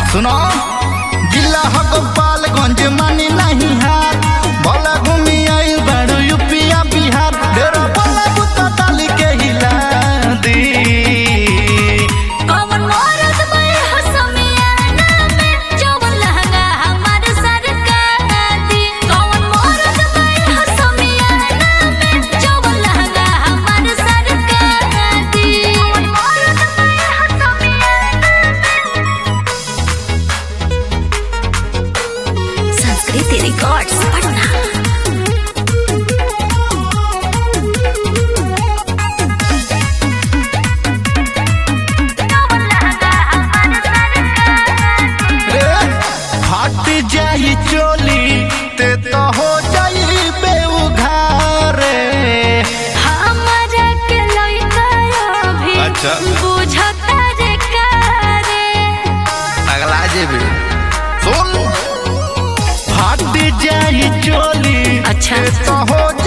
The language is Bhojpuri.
सुनो जिला हो गोपालगंज मानी नहीं हार बोला घूमी आई बड़ो यूपिया बिहार डेरा बोला बुता डाली के हिला दी कौन मोरत बड़ हसमियाना में जवन लहंगा हमार सरकार दी कौन मोरत बड़ हसमियाना में जवन लहंगा हमार सरकार दी कौन मोरत बड़ हसमियाना संस्कृति रिकॉर्ड्स पटना जवन लहंगा हमार सरकार रे हट जाई चोली ते तो हो जाई बेउघारे हमरा के लइका अभी अच्छा। बुझता रे कारे अगला जेबी सुन हट जाई चोली अच्छा। ते तो हो